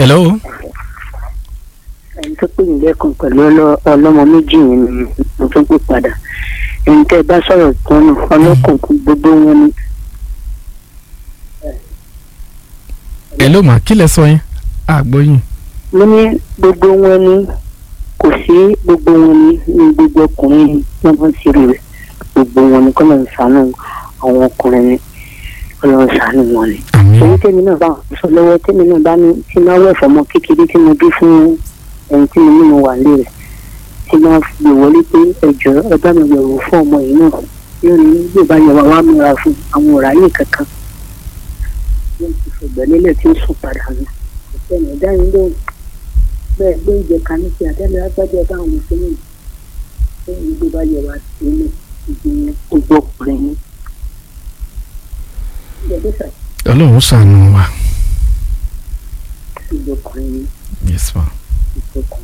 hello. ẹni tó pè mí lẹ́kùn pẹ̀lú ọlọ́- ọlọ́mọ méjì yẹn ni mo tún pè padà ẹni tẹ́ ẹ bá sọ̀rọ̀ tán nù ọlọ́kùnkùn gbogbo wọn ni hello mà kí lẹ sọ yẹn àgbọ̀yìn. mo ní gbogbo wọn ni kò sí gbogbo wọn ni ní gbogbo ọkùnrin ni wọn bá ti rí rẹ gbogbo wọn ni kọ́lọ̀ ń sànù àwọn ọkùnrin ni kọ́lọ̀ ń sànù wọn ni. àmín èyí tèmi náà bá sọ lọ́wọ́ tèmi náà bá ní tí máa wẹ̀ fọmọ kékeré tí mo bí fún ẹni tí mo ní mo wà lé rẹ̀ tí máa gbé wọlé pé ẹjọ́ ẹ bá mi yẹ̀wò fún ọmọ yìí náà yóò ní yóò bá yẹ̀wò àwọn amúra fún àwọn ọ̀ráyè kankan yóò ti fẹ̀gbẹ́ lélẹ̀ tí ó sùn padà nù kò sẹ́ni ẹ̀dá yín lóhùn bẹ́ẹ̀ gbé ìjẹ kan ní ti àtẹ́lẹ̀ agbájọ bá àwọn mùsùlùmí lẹ́yìn gbé bá yẹ̀wò àti ilé ìgbìmọ̀ gbogbo ọkùnrin ní. ìjọba ọlọ́run ṣàánú wa gbogbo ọkùnrin ní yes ma. gbogbo ọkùnrin.